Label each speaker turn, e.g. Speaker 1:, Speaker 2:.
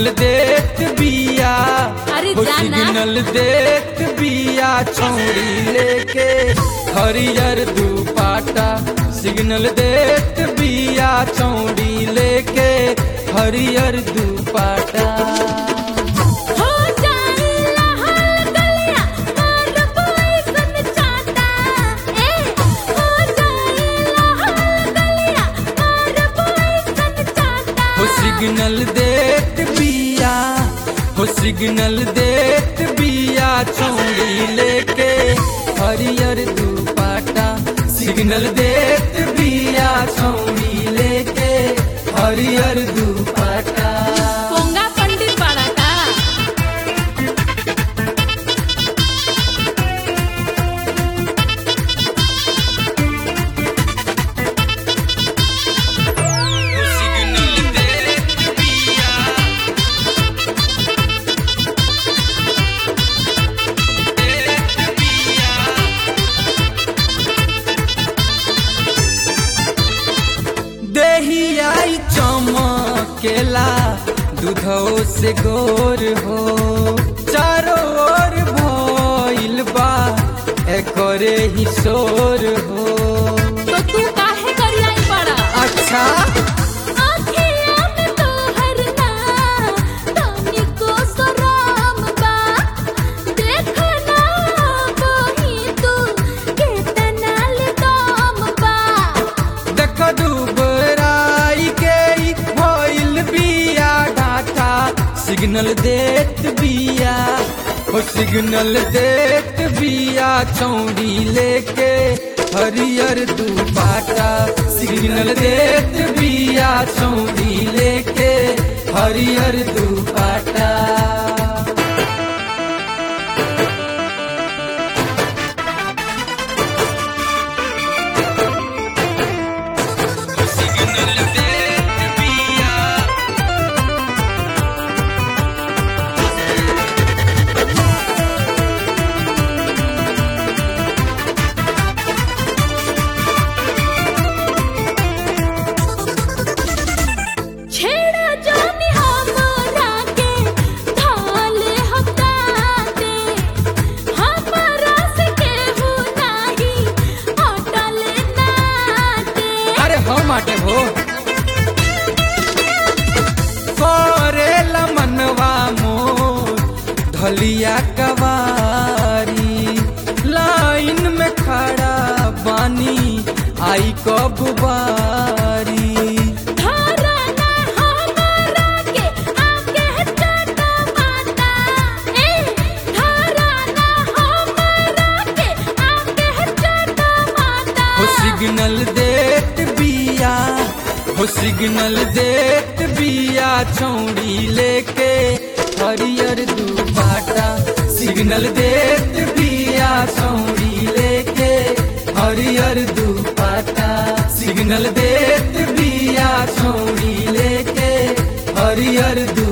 Speaker 1: Signal देत बिया
Speaker 2: अरे
Speaker 1: हो
Speaker 2: जाना।
Speaker 1: सिग्नल देत बिया छौड़ी लेके हरियर दुपाटा सिग्नल देत बिया छौड़ी लेके हरियर दुपाटा
Speaker 2: हो जाए लाल गलिया मार पोइसन चाटा ए हो जाए लाल गलिया मार पोइसन चाटा
Speaker 1: हो सिग्नल देत बिया हो सिग्नल देत बिया छौड़ी लेके हरियर दुपाटा सिग्नल देत बिया छौड़ी लेके हरियर दुपाटा
Speaker 2: पोंगा पंडित बड़ा का
Speaker 1: हो सिग्नल देत बिया देत बिया देहियाई चमकेला दूधो से गोर हो चारों ओर भइल बा एकरे ही शोर हो
Speaker 2: तो तू काहे करियाई बड़ा
Speaker 1: अच्छा
Speaker 2: आँखिया में तोहर ना तानी को सराम बा देखो ना वही तू केतना ले दाम बा
Speaker 1: देख दुबराई के ई भइल बिया डाटा सिग्नल देत बिया हो सिग्नल देत बिया चौड़ी लेके हरियर दुपाटा सिग्नल देत बिया चौड़ी लेके हरियर दुपाटा सिग्नल देत बिया
Speaker 2: छेड़ा जानी हमरा के थाल हटा दे हमरा से केहू नाही अटल ना दे
Speaker 1: अरे हो माटे हो करेला मनवा मोर धलिया कवारी लाइन में खड़ा बानी आई कब बारी
Speaker 2: धारा ना हमरा के आके चाटा माता ए धारा ना हमरा के आके चाटा माता
Speaker 1: हो सिग्नल देत बिया हो सिग्नल देत बिया चौड़ी लेके हरियर दुपाटा सिग्नल देत बिया चौड़ी लेके हरियर दुपाटा सिग्नल देत बिया चौड़ी लेके हरियर दु